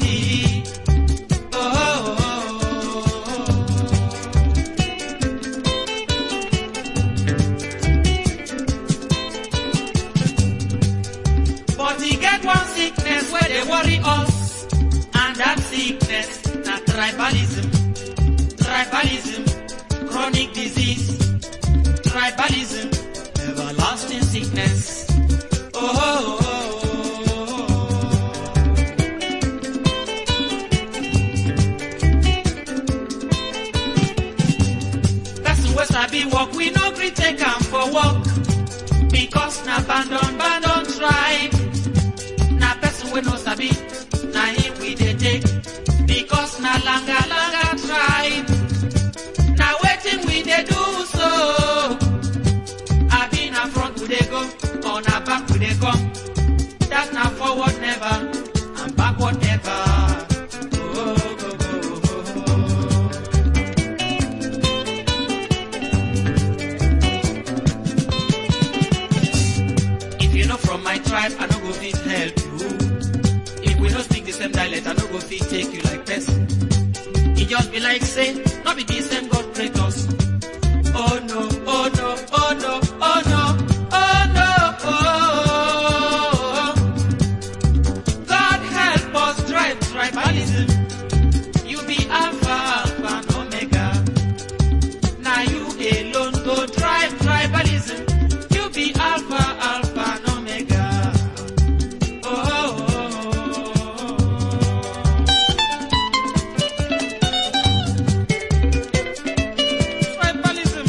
everybody. Oh, oh, oh, oh. But he get one sickness where they worry us, and that sickness na tribalism. Tribalism, chronic disease. Tribalism, everlasting sickness. Oh, oh, oh, oh. Person wey sabi work, we no gree take am for work. Because na abandon, abandon tribe. Na person wey no sabi, na him we dey take. Because na langa, langa tribe. Na wetin we dey do so. Abi na front we dey go, or na back we dey come. That na forward never, and backward never. Oh, go, go, go, go. If you know from my tribe, I no go fit help you. If we no speak the same dialect, I no go fit take you like person. It just be like say, no be the same God create us. Oh no, oh no, oh no, oh no, oh no, oh. God help us drive tribalism. You be Alpha, Alpha and Omega. Now you alone go drive tribalism. You be Alpha, Alpha and Omega. Oh, oh, oh, oh. Tribalism.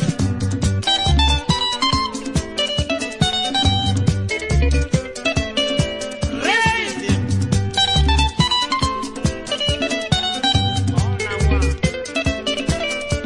Raise him. All I want.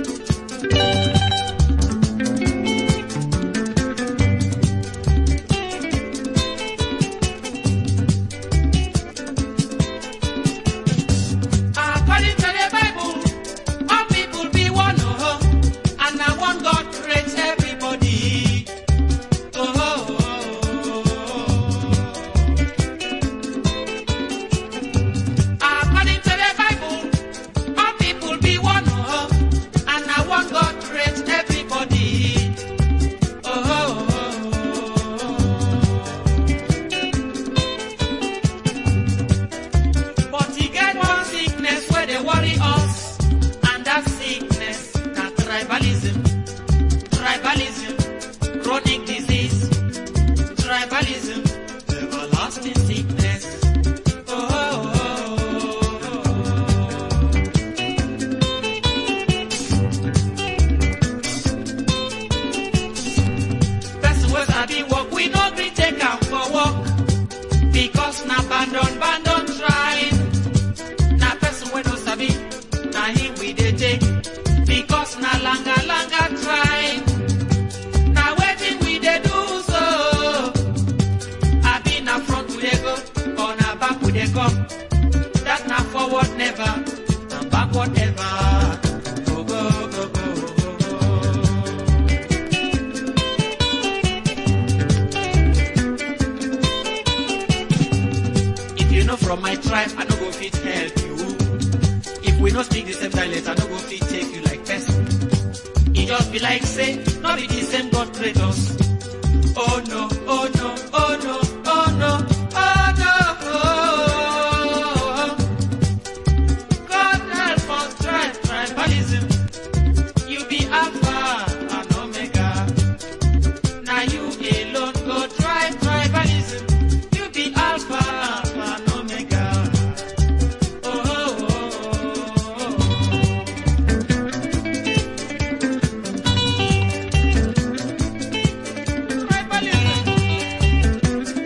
According to the Bible, all people be one, oh, and now one God creates everybody. Oh, oh, oh, oh. According to the Bible, all people be one, oh, and now one God creates everybody. Oh, oh, oh, oh. But he get one sickness where they worry us, and that sickness na tribalism. Tribalism, chronic disease. Tribalism, everlasting sickness. Oh, oh, oh, oh, oh. Person wey sabi work, we no gree take am for work. Because na abandon, abandon tribe. Na person wey no sabi, na him we dey take. Because na langa, langa tribe. Na wetin we dey do so. Abi na front we dey go, or na back we dey come. That na forward never, and backward never. Go, go, go, go, go, go. If you know from my tribe, I no go fit help you. If we no speak the same dialect, I no go fit take you like person. It just be like say, no be the same God create us. Oh no, oh no, oh no, oh no, oh no. Oh. God help us drive tribalism. You be Alpha and Omega. Now you alone go drive tribalism. You be Alpha, Alpha and Omega. Oh, oh, oh, oh, oh. Tribalism.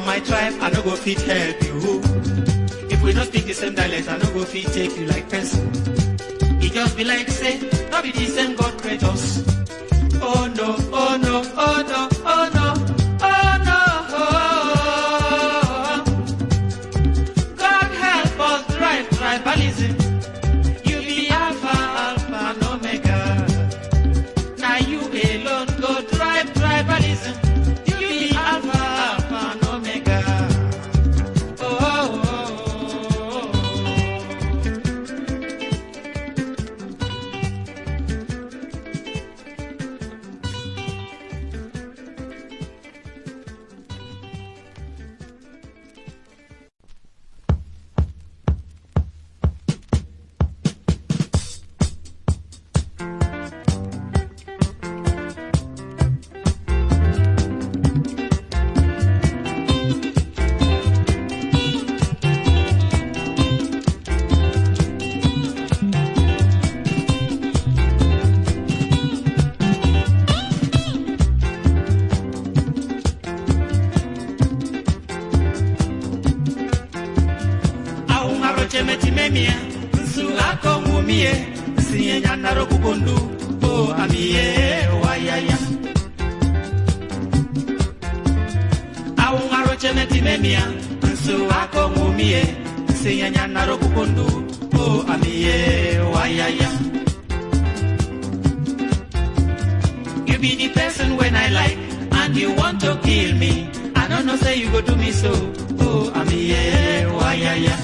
from my tribe, I no go fit help you. If we no speak the same dialect, I no go fit take you like person. It just be like say, no be the same God create us. Oh no, oh no, oh no, oh no, oh no. God help us drive tribalism. You be Alpha, Alpha, and Omega. Now you alone go drive tribalism. You be Alpha, Alpha, and Omega. Oh, oh, oh, oh. aungaroche metimemia nsu akongumie nsiye nyanaro kubundu o amie wayaya aungaroche metimemia nsu akongumie nsiye nyanaro kubundu o amie wayaya You be the person when I like, and you want to kill me. I don't know, say you go do me so. Oh, I'm here, why, yeah, yeah.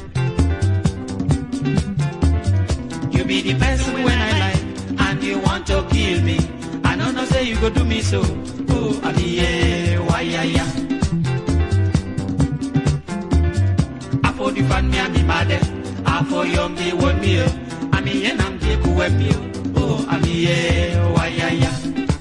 You be the person when I like, and you want to kill me. I don't know, say you go do me so. Oh, I'm here, why, yeah, yeah. I for the fan me, I'm the mad. I for young, me, one me. I'm here, I'm here, cool, me. Oh, I'm here, why, yeah, yeah.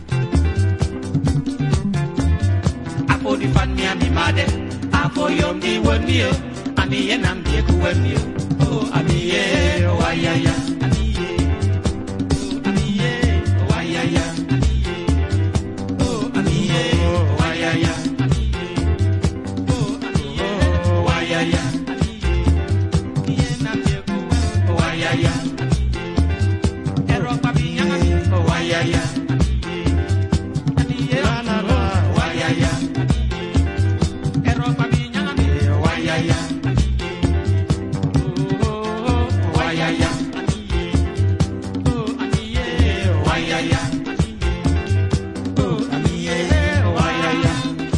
Apo di fan mi ami made Apo yom di won mi o Ami ye nam di ku wen mi o Oh ami ye wa ya ya Ami ye Oh ami ye wa ya ya Ami ye Oh ami ye wa ya ya Ami ye Oh ami ye wa ya ya Ami ye Ami ye nam di ku wen wa ya ya Ami ye Ero pa bi yang ami wa ya ya Ami ye Ami ye wa ya ya Ero pa bi yang ami wa ya ya Oh wa ya ya Oh ami ye wa ya ya Oh ami ye wa ya ya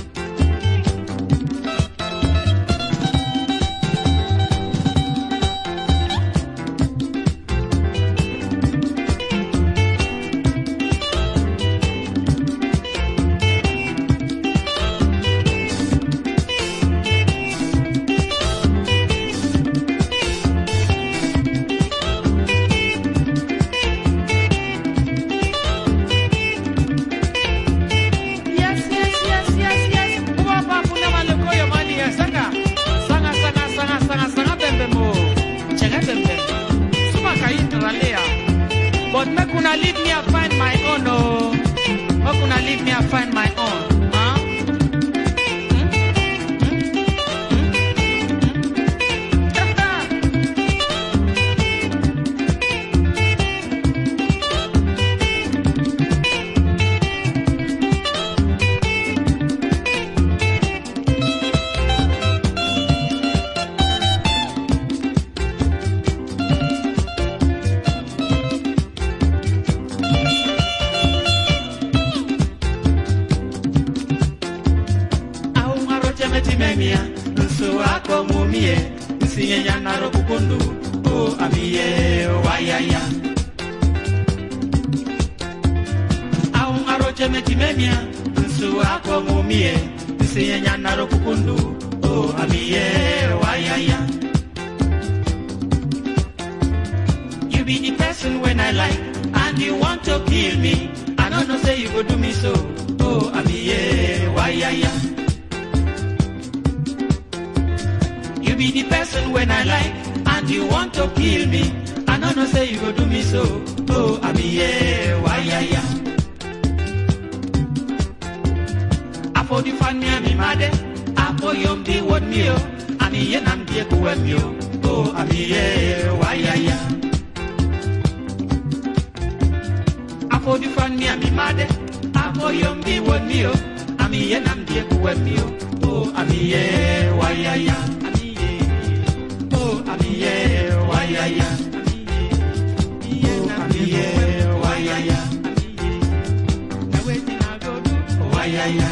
Yes, yes, yes, yes, yes. Kubaba puna maloko yo mali ya sanga. Sanga, sanga, sanga, sanga, sanga bembe mo. Chega bembe. Suma kai ralea. But make una leave me I find my own oh. Make una leave me I find my own. Huh? Hmm? Hmm? Hmm? aungaroche metimemia nsu ako mumie nsinye nyanaro kukundu o amiye wayaya aungaroche metimemia nsu ako mumie nsinye nyanaro kukundu o amiye wayaya You be the person when I like, and you want to kill me. I don't know, say you go do me so. Oh, I'm here, why, yeah, yeah. You be the person when I like, and you want to kill me. I don't know, say you go do me so. Oh, I'm here, why, yeah, yeah. I for the fan me, I'm mad. I amoyombi won mio ami ye nam die kuwe mio oh ami ye wayaya afodi fan mi ami made amoyombi won mio ami ye nam die kuwe mio oh ami ye wayaya ami ye oh ami ye wayaya ami ye ami ye wayaya ami ye na wetin i go do wayaya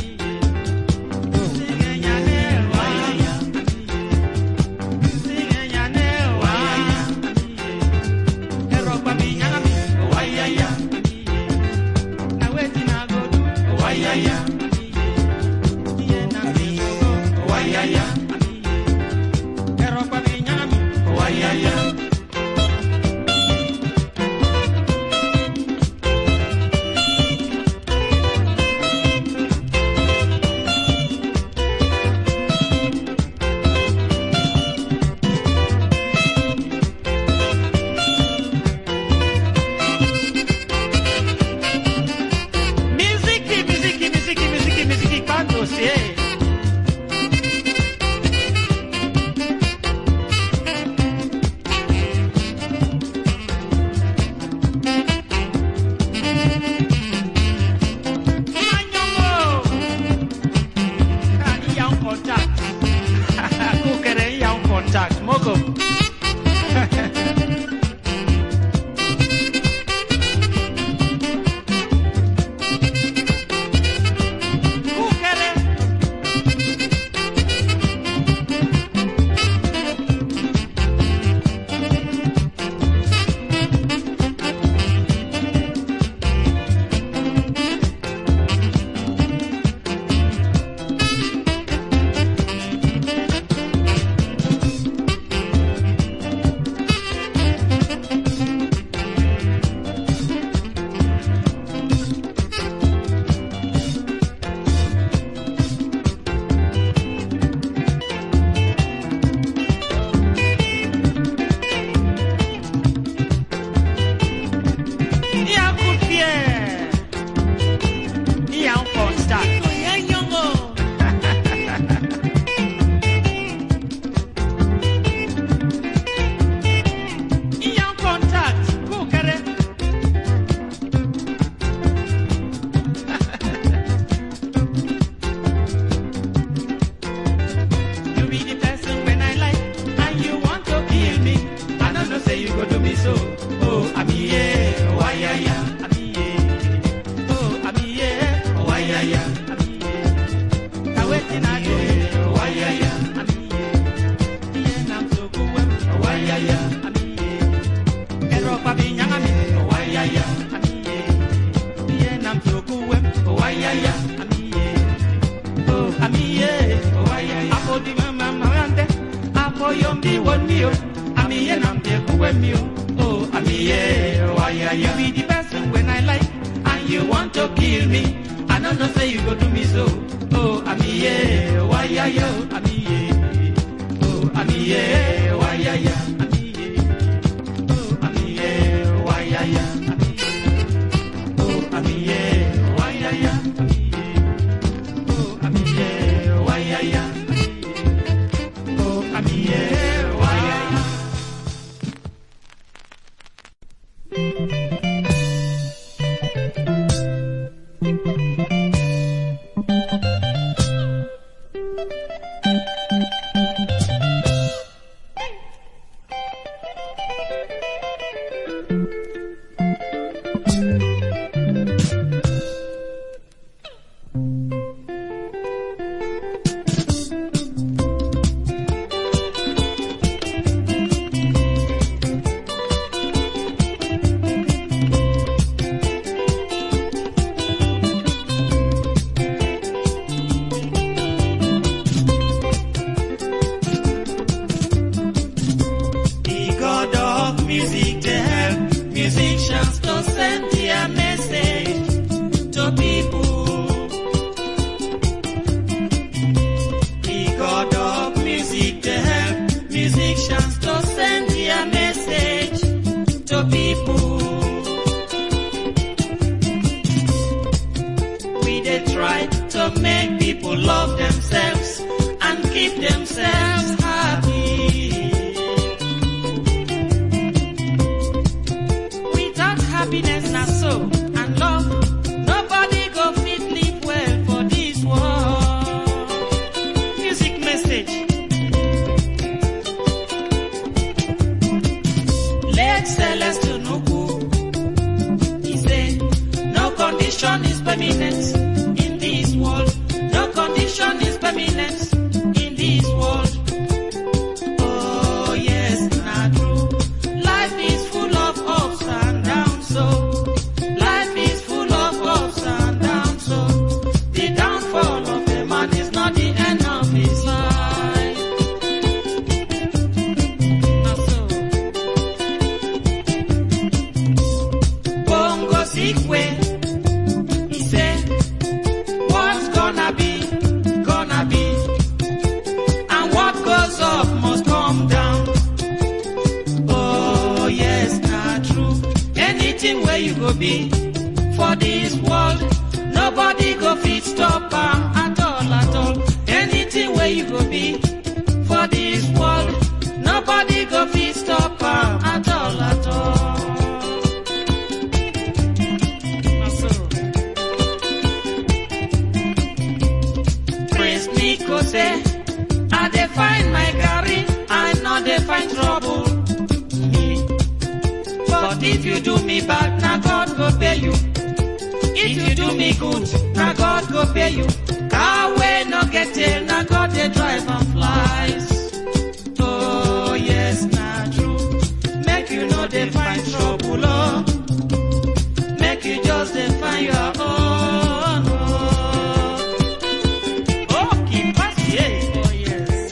Miziki, miziki, miziki, miziki, miziki, kwanto sie. Manyongo. Ah, iya un contact. Kukere iya un contact. Moko. Kukere. Iya kufie. Iya un contact. Iya un contact. Kukere. You be the person when I like, and you want to kill me. I don't know say you go do me so. Oh, I'm here, why ya ya? I'm here. Oh, I'm here, why ya ya? I'm here. Now waiting I do, why ya ya? I'm here. Yeah, I'm so cool, why ya ya? I'm here. Ero pa binyanga mi, why ya ya? I'm here. Yeah, I'm so cool, why ya ya? I'm here. Oh, amiye, apo di mama mawante, apo yombi wonio, amiye nambe kuwemio. Oh, amiye, why you be the person when I like, and you want to kill me. I don't know say you go do me so. Oh, amiye, why yo, amiye. Oh, amiye, why ya ya, amiye. Oh, amiye, why ya ya, amiye. Oh, amiye, why ya ya, amiye. Oh, amiye, why ya ya, amiye. Oh, amiye, why ya ya. The God of music to help musicians to send their message to people. The God of music to help musicians to send their message to people. We they try to make people love themselves go be for this world. Nobody go fit stop am at all at all. Anything where you go be for this world. Nobody go fit stop am at all at all. Na so. Prince Nico say, I dey find my carry, I no dey find trouble. Me. But if you do me bad, na God go pay you. If you do me good, na God go pay you. Car wey no get tail, na God dey drive and flies. Oh yes, na true. Make you no dey find trouble, oh. Make you just dey find your own. Oh, oh keep pass, yeah. Oh yes.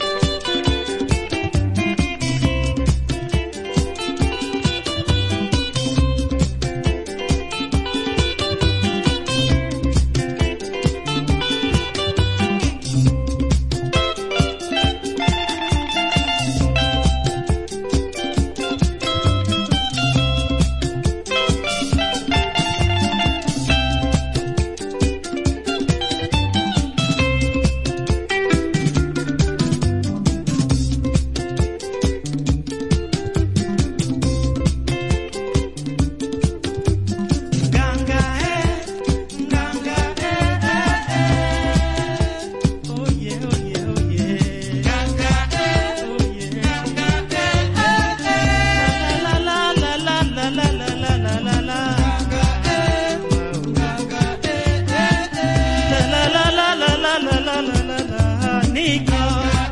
Ganga eh, ganga eh eh eh. Oh yeah, oh yeah, oh yeah. Ganga eh, oh yeah. Ganga eh eh eh. La la la la la la la la la la la. Ganga eh, ganga eh eh eh. La la la la la la la la la la. Nico.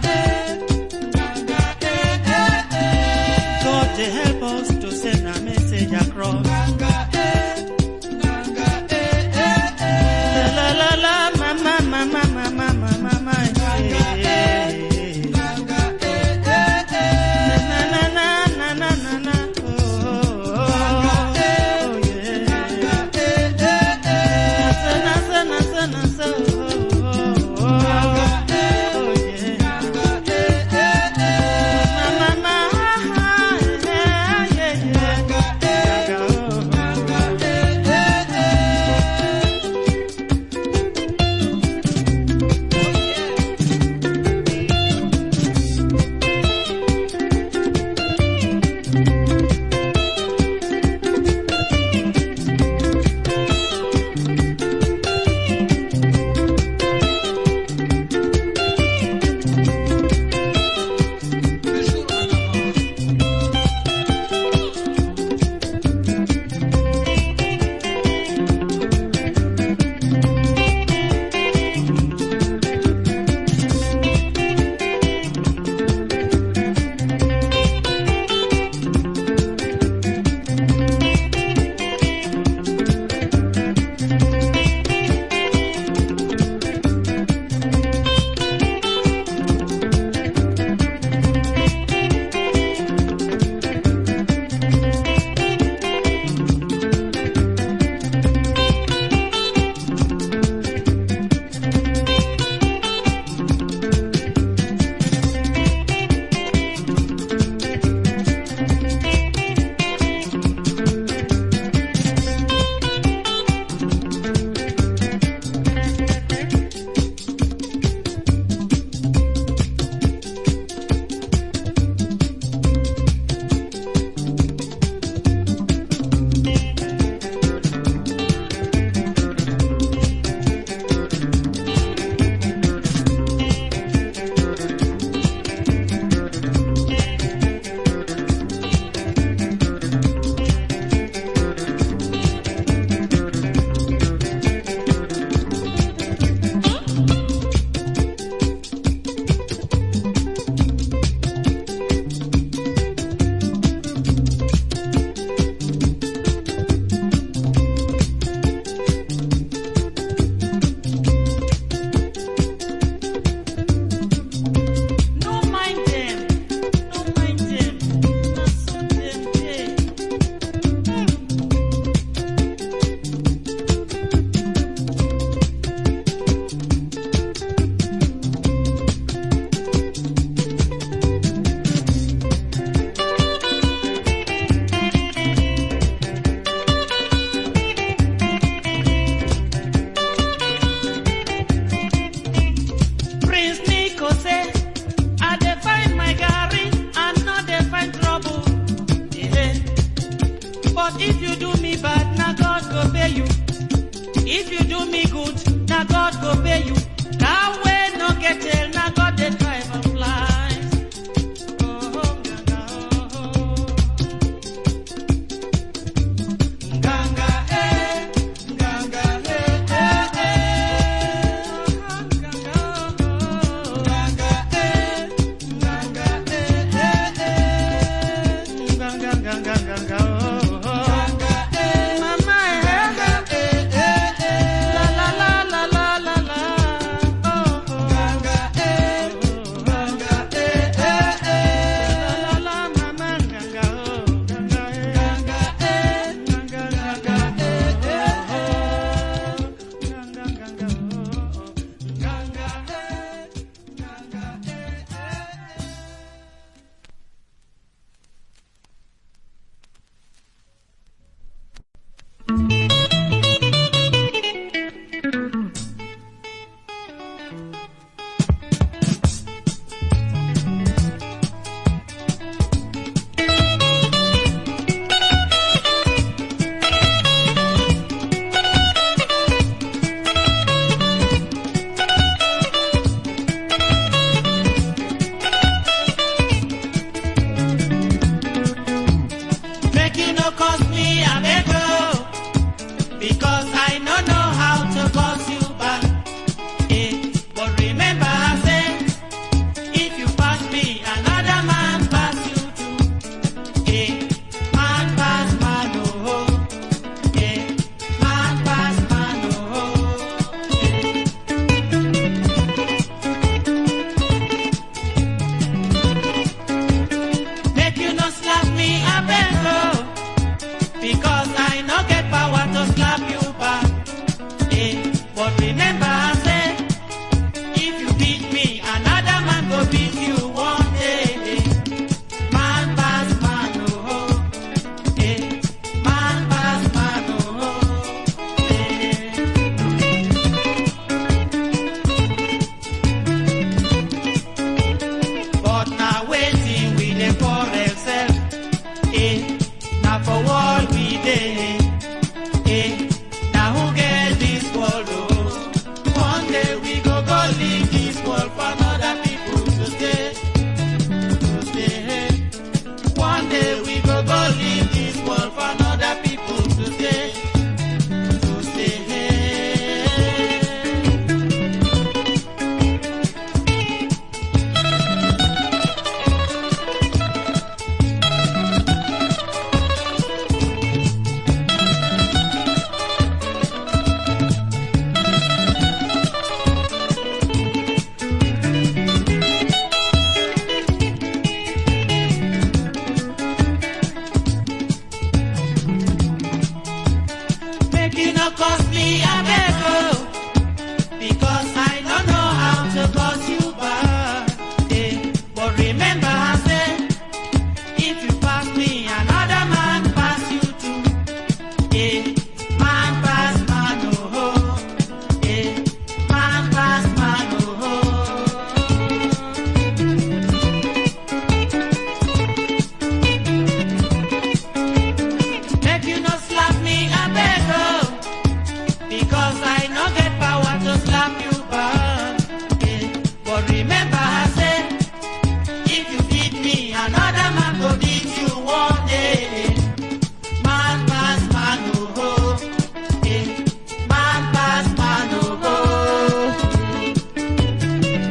Ganga eh eh eh. God to help us to send a message across. Ganga eh. La la la la, mama, mama, mama, mama, mama, yeah. Na na na na na na na, oh, oh, oh, yeah. Na na na na na na, oh, oh, oh, yeah. Mama, mama, yeah, yeah, yeah. no cost me a beg oh, because I don't know how to cause you back. Eh, but remember I said, if you pass me, another man pass you too. Eh, man pass man oh, oh. eh, man pass man oh. oh. Make you no slap me, I beg oh, because I no get power to slap you back. eh. But remember I said, if you beat me, another man go beat you one day. Man pass man oh, oh. eh. man pass man oh, oh.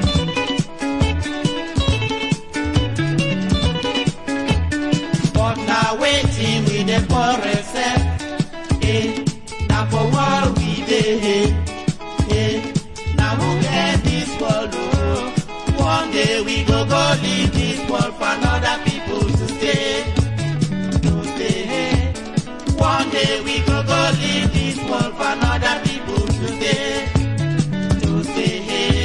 But now waiting with the forest, eh? Now for what we did, eh? Now who get this world, oh? One day we go go leave this world for another people to stay, to stay. One day we go go leave this world for another people to stay, to stay.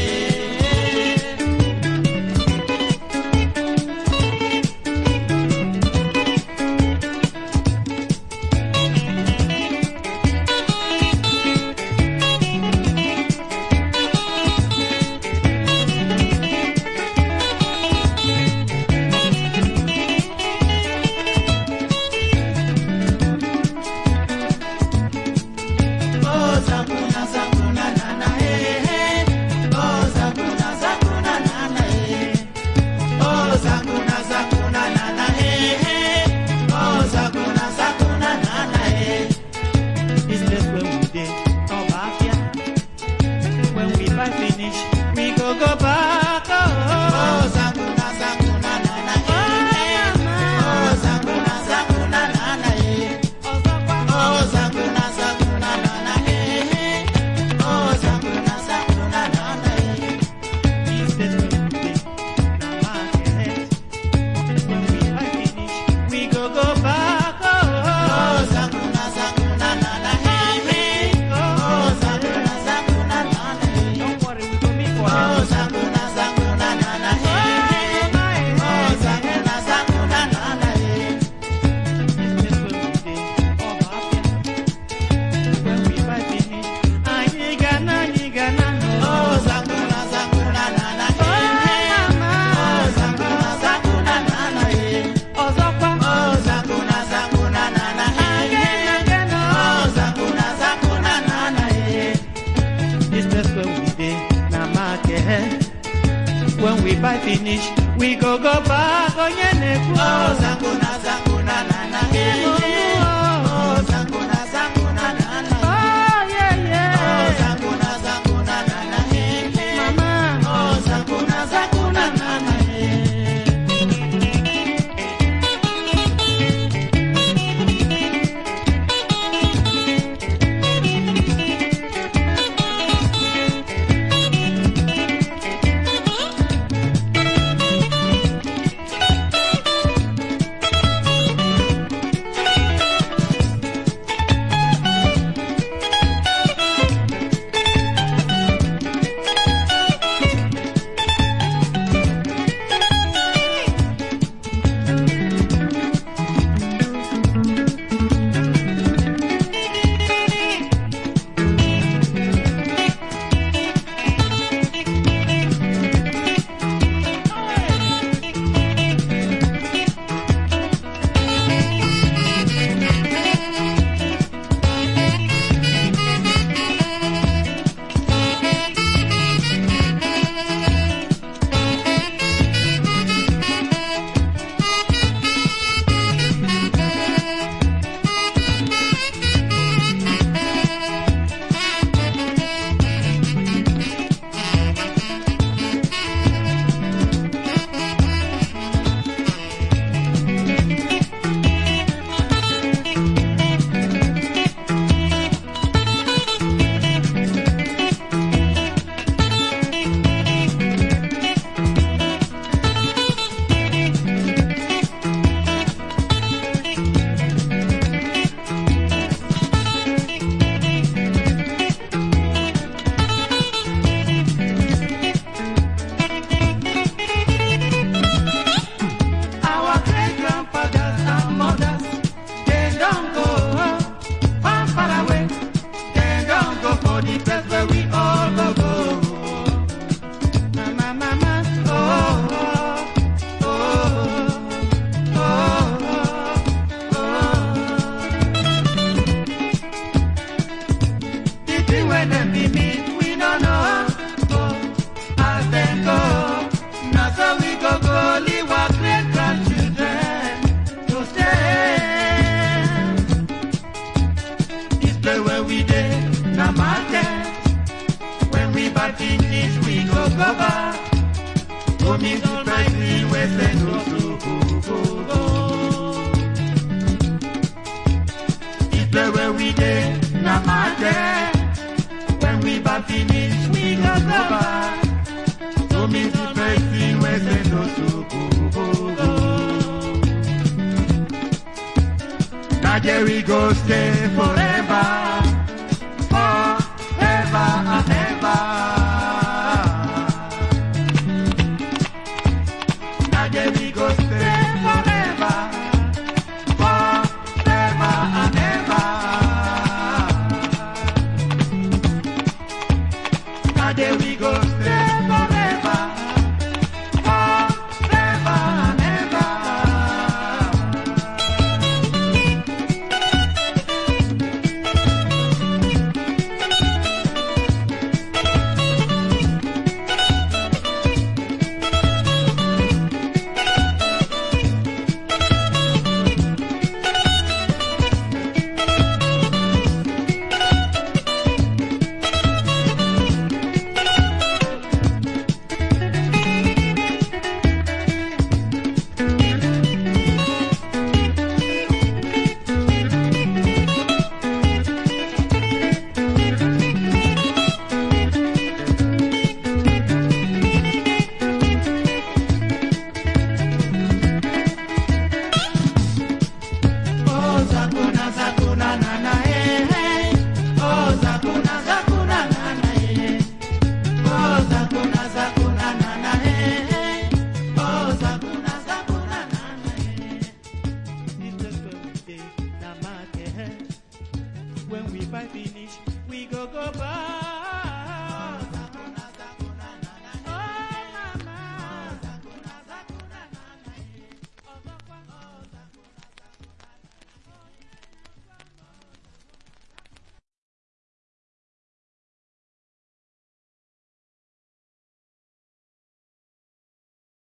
Oh, Zakuna, Zakuna, Nana, eh, eh. Oh, Zakuna, Zakuna, Nana, eh. Oh, Zakuna, Zakuna, Nana, eh, eh. Oh, Zakuna, Zakuna, Nana, eh. This place where we dey, Obafia. When we buy finish, we go go back. Oh, oh Zakuna, Zakuna, Nana, eh, eh. Oh, Zakuna, Zakuna, Nana, eh. Oh, Zakuna, Zakuna, Nana, eh, eh. Oh, Zakuna, Zakuna, Nana, eh. This place where we dey, na market. When we buy finish, we go go back. Oh, oh, Zakuna, Zakuna, Nana, eh, eh. Oh, Zakuna, Zakuna, Nana, eh. Don't worry, we go meet for Oh, Zakuna, Zakuna, Nana, eh, eh. Oh, Zakuna, Zakuna, Nana, eh. This place where we dey, Obafia. When we buy finish, anyị ga na, anyị ga na. Oh, Zakuna, Zakuna, Nana, eh, eh. Oh, Zakuna, Zakuna, Nana, eh. Ọzọkwa. Oh, Zakuna, Zakuna, Nana, eh, eh. Oh, Zakuna, Zakuna, Nana, eh. This place where we dey na market. When we buy finish, we go go back onye na-ekwu. Oh, Zakuna, Zakuna, Nana, eh, eh. Oh, Zakuna, Zakuna, Nana, eh. Oh, yeah, yeah. Oh, Zakuna, Zakuna, Nana, eh, eh. Mama. Oh, Zakuna, Zakuna, Nana, eh. there. When we back finish, we go go back. To meet the person we say no to go. Now there we go stay forever.